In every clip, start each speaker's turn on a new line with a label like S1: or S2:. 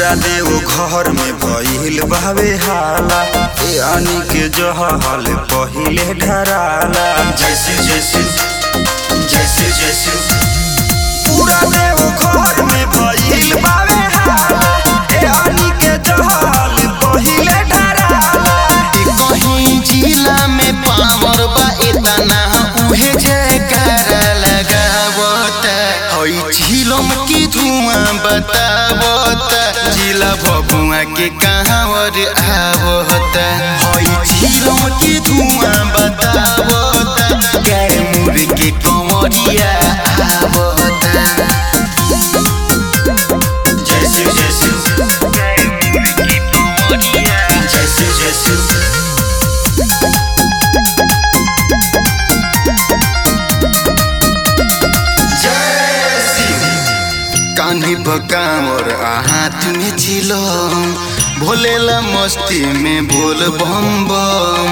S1: पूरा देव घर में भइल बावे हाला ए अनी के जहल पहिले ढराला जैसे जैसे जैसे जैसे पूरा देव घर में भइल बावे हाला ए अनी के जहल पहिले ढराला
S2: ई कहीं जिला में पावर बा इतना उहे जयकारा लगावत हई झिलम की धुआं बतावत जिला भभुआ के कहावर आवत हई झिलम की धुआं बतावत कैमूर के कंवरिया आवत
S1: जैसे जैसे जैसे जैसे
S2: कान्ही बकामर आ हाथ में चिलम भोलेला मस्ती में बोल बम बम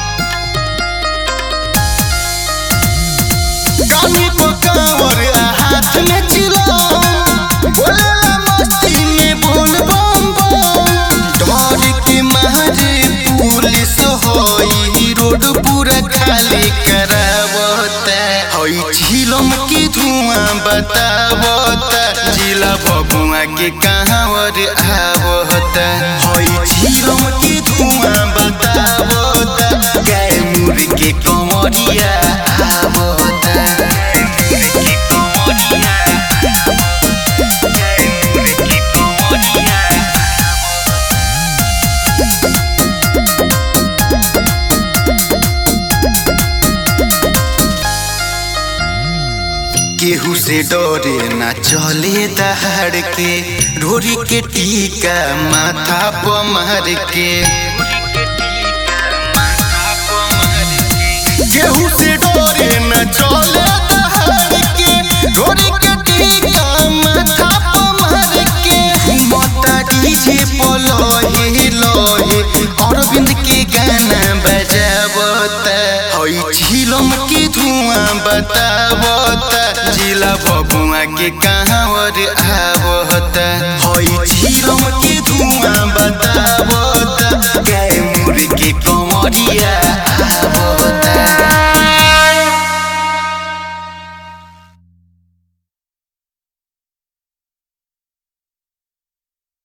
S2: कान्ही बकामर आ हाथ में चिलम भोलेला मस्ती में बोल बम बम डर के मारे पुलिस होई रोड पूरा खाली करावत हई झिलम की धुआं बतावत जिला बबुआ के कहावर आवत हई झिलम की धुआं बतावत कैमूर के कंवरिया आवत केहू से डरे ना चले दहाड़ के ढोरी के टीका माथा पर मार के केहू से डरे ना चले दहाड़ के ढोरी के टीका माथा पर मार के मता डीजे पलोहे लोहे अरविंद के गाना बजावत हई झिलम के धुआं बतावत जिला बबुआ के कहावर आवत हई झिलम के धुआं बतावत कैमूर के कंवरिया आवत